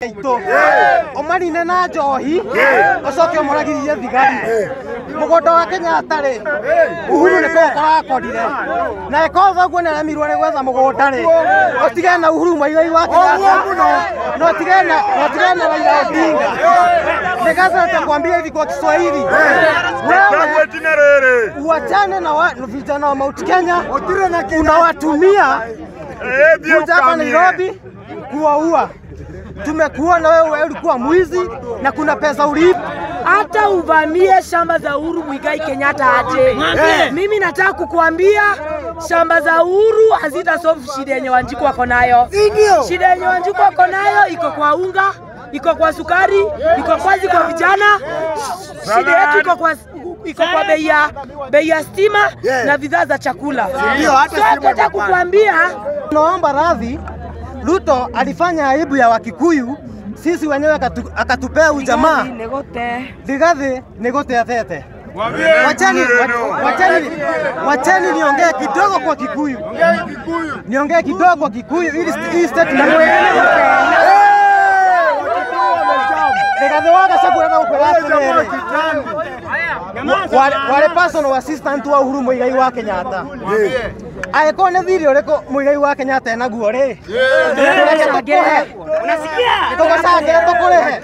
itå å marine na njohi å coke å moragiririe thigari må gå nda wa kenyatta rä uhuru nä kå korakorire na ĩkorwo guo nä aremirwo nä gwetha må gå nda rä å tigane na uhuru mwaigai wa kenyatta no tigane no tigane na raila odinga nikaza kuambia hivi kwa kiswahili wewe Chagua jina rere. uachane na wa- vijana wa Mount Kenya unawatumia Eh, ndio kuja hapa ukamie. Nairobi kuwaua. Tumekuona wewe, wewe ulikuwa mwizi na kuna pesa ulipa. hata uvamie shamba za Uhuru Muigai Kenyatta aje. Mimi nataka kukuambia shamba za Uhuru hazita solve shida yenye Wanjiku wako nayo. Shida yenye Wanjiku wako nayo iko kwa unga, iko kwa sukari, iko kwazi kwa vijana. Shida yetu iko kwa iko kwa bei ya bei ya stima na bidhaa za chakula. So nataka kukuambia Naomba radhi, Ruto alifanya aibu ya Wakikuyu, sisi wenyewe akatu, akatupea ujamaa Negote. Rigathi nĩ gũtetete. Mwambie Wacheni, neno. wa- wacheni, wacheni niongee kidogo kwa Kikuyu, niongee kidogo kwa Kikuyu ili st- hii statement Rigathi wa Gachagua na ũkwĩra atĩrĩrĩ wale, wale personal assistant wa Uhuru Muigai wa Kenyatta angĩkorwo nĩ thirĩ ũrĩkũ Muigai wa Kenyatta enaguo rĩ tũreke tũkũhe tũgũcangĩre tũkũrĩhe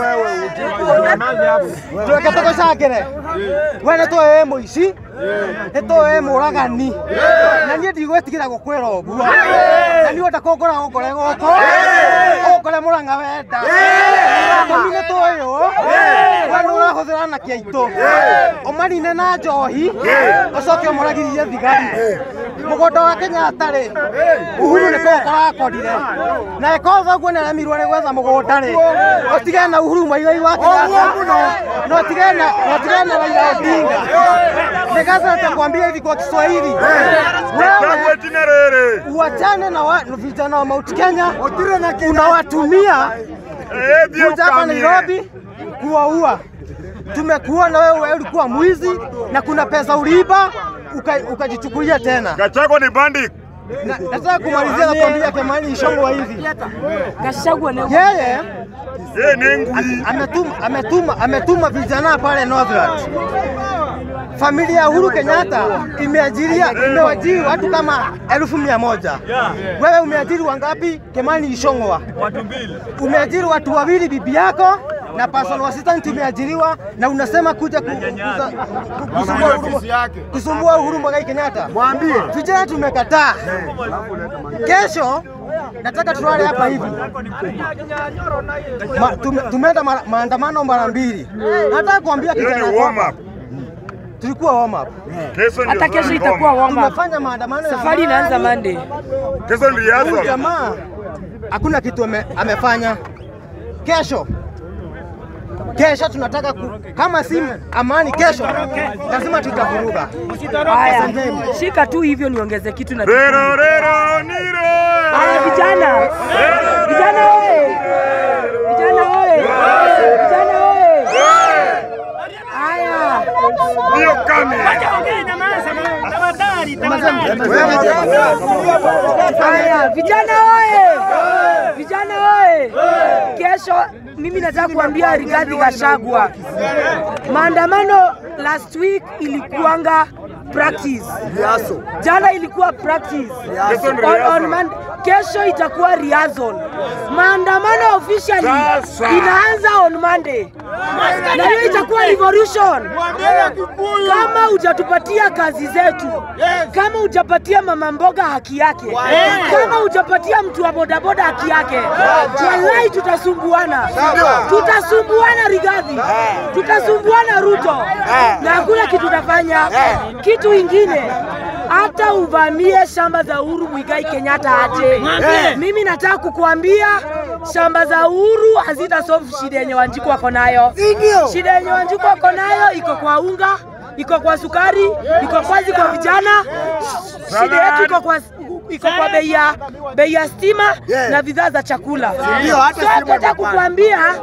tũreke tũgũcangĩre we nĩ tũĩ wĩ mũici nĩ tũĩ wĩ mũragani na niĩ ndigwĩtigĩra gũkwĩra ũguo na niĩ wenda kũngora ũngore gũkũ ũngore mũrang'a wenda tũmi nĩ tũĩ ũ we nĩ ũrahũthĩra anake aitũ ũmarine na njohi ũcoke ũmoragiririe thigari mũgũnda wa Kenyatta rĩ Uhuru nĩ kũu kũrakorire na ĩkorwo guo nĩ aremirwo nĩ gwetha mũgũnda rĩ ũtigane na Uhuru Muigai wa Kenyatta na ũtigane na na ũtigane na Raila Odinga nikaza nitakwambia hivi kwa Kiswahili Chagua wewe jina rere. uachane na wa- vijana wa Mount Kenya unawatumia Eh, ndio kuja hapa ukamie. Nairobi kuwaua. Tumekuona wewe, wewe ulikuwa mwizi na kuna pesa uliiba uka- ukajichukulia tena. Gachagua ni bandit. Na- Nataka kumalizia na kuambia Kimani Ichung'wah hivi, Gachagua ni yeye Yeye ni ngui. ametuma, ametuma, ametuma vijana pale Northlands. Familia ya Uhuru Kenyatta imeajiria imewajiri watu kama elfu mia moja. Wewe umeajiri wangapi? Kimani Ichung'wah umeajiri watu wawili, bibi yako na personal assistant umeajiriwa, na unasema kuja ku, kuza, ku, kusumbua Uhuru, kusumbua Uhuru Muigai Kenyatta. Mwambie vijana tumekataa. Kesho nataka tulale hapa hivi Ma, tume, tumeenda mara- maandamano mara mbili. Nataka kuambia Hiyo kijana ni warm kwamba up. tulikuwa warm up, Kesho ndio hata kesho warm itakuwa up. warm up. tumefanya maandamano ya Safari inaanza amani. Monday. Kesho ni Huyu rehearsal. jamaa hakuna kitu ame, amefanya. Kesho kesho tunataka ku, kama si amani kesho lazima tutavuruga. Haya, shika tu hivyo niongeze kitu na Rero rero niro. Haya vijana. Vijana oye. Vijana oye. Vijana oye. Haya. Ndio kame. Haya, vijana oye! Vijana oye! Kesho mimi nataka kuambia Rigathi Gachagua, maandamano last week ilikuanga practice, jana ilikuwa practice, Kesho ni on, on rehearsal. Monday, kesho itakuwa rehearsal. Maandamano officially Sasa. inaanza on Monday na hiyo itakuwa revolution. Kama hujatupatia kazi zetu, kama hujapatia mama mboga haki yake, kama hujapatia mtu wa bodaboda haki yake, wallahi tutasumbuana, tutasumbuana Rigathi, tutasumbuana Ruto na hakuna kitu tutafanya. Kitu ingine hata uvamie shamba za Uhuru Muigai Kenyatta aje. Mimi nataka kukuambia shamba za Uhuru hazita solve shida yenye Wanjiku wako nayo. Shida yenye Wanjiku wako nayo iko kwa unga, iko kwa sukari, iko kwazi kwa vijana. Shida yetu iko kwa iko kwa bei ya bei ya stima na bidhaa za chakula. So nataka kukuambia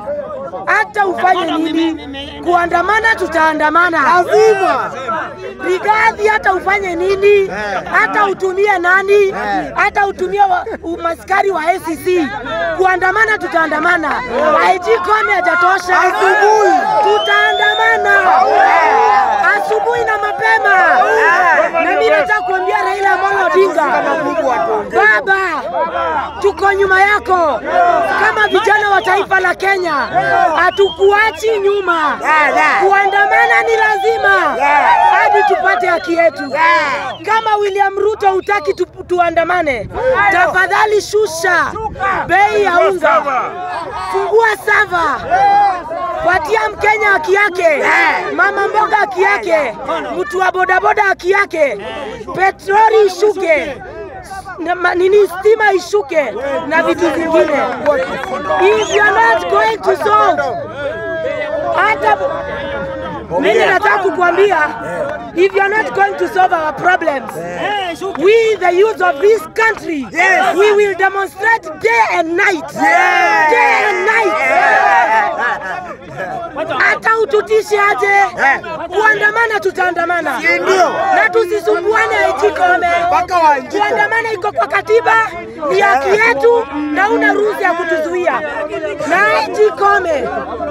hata ufanye nini, kuandamana tutaandamana lazima. Rigathi, hata ufanye nini, hata utumie nani, hata utumie wa- umaskari wa ACC, kuandamana tutaandamana. IG Kome hajatosha, asubuhi tutaandamana asubuhi na mapema. Na mimi nataka kuambia Raila Amolo Odinga, baba, tuko nyuma yako kama vijana wa taifa la Kenya, hatukuachi nyuma. Kuandamana ni lazima hadi tupate haki yetu. Kama William Ruto hutaki tu, tuandamane, tafadhali shusha bei ya unga, fungua sava, patia Mkenya haki yake, mama mboga haki yake, mtu wa bodaboda haki yake, petroli ishuke na ma- nini stima ishuke na vitu vingine. If you are not going to solve hata mimi nataka kukuambia if you are not going to solve our problems we the youth of this country we will demonstrate day and night day and night hata ututishe aje kuandamana tutaandamana na tusisumbuane aitikome kuandamana iko kwa katiba ni haki yetu na una ruhusa ya kutuzuia na aitikome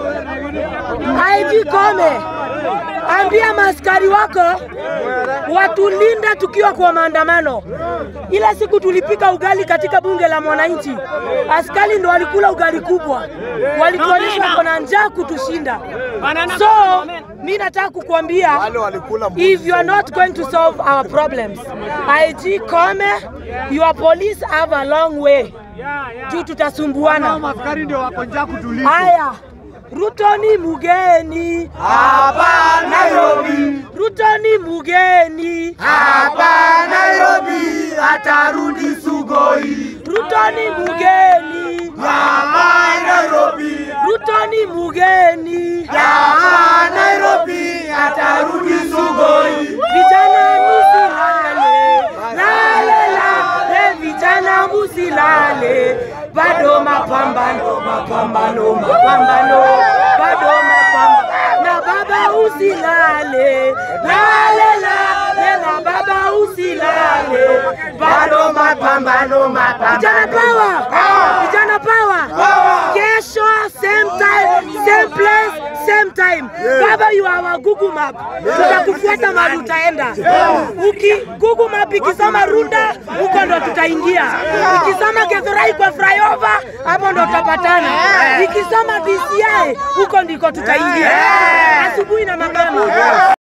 IG Kome, ambia maaskari wako watulinda tukiwa kwa maandamano. Ila siku tulipika ugali katika bunge la mwananchi, askari ndo walikula ugali kubwa, walituonyesha wako na njaa kutushinda. So mi nataka kukuambia if you are not going to solve our problems, IG Kome, your police have a long way juu tutasumbuana. Haya, Ruto ni mugeni hapa Nairobi. Ruto ni mugeni hapa Nairobi, atarudi Sugoi. Ruto ni mugeni hapa Nairobi. Ruto ni mugeni hapa Nairobi, atarudi Sugoi. Vijana musilale, lale lale, vijana musilale, bado mapambano, mapambano, mapambano, bado mapambano. Na baba usilale, lale lale, na baba usilale, bado mapambano, mapambano. Vijana power, vijana power. Kesho same time, same place, same time. Baba you are our Google map. Tutakufuata mahali utaenda. Uki Google map ikisoma Runda, huko ndo tutaingia. Ikisoma Githurai kwa flyover, hapo ndo tutapatana. Ikisoma DCI, huko ndiko tutaingia. Asubuhi na mapema.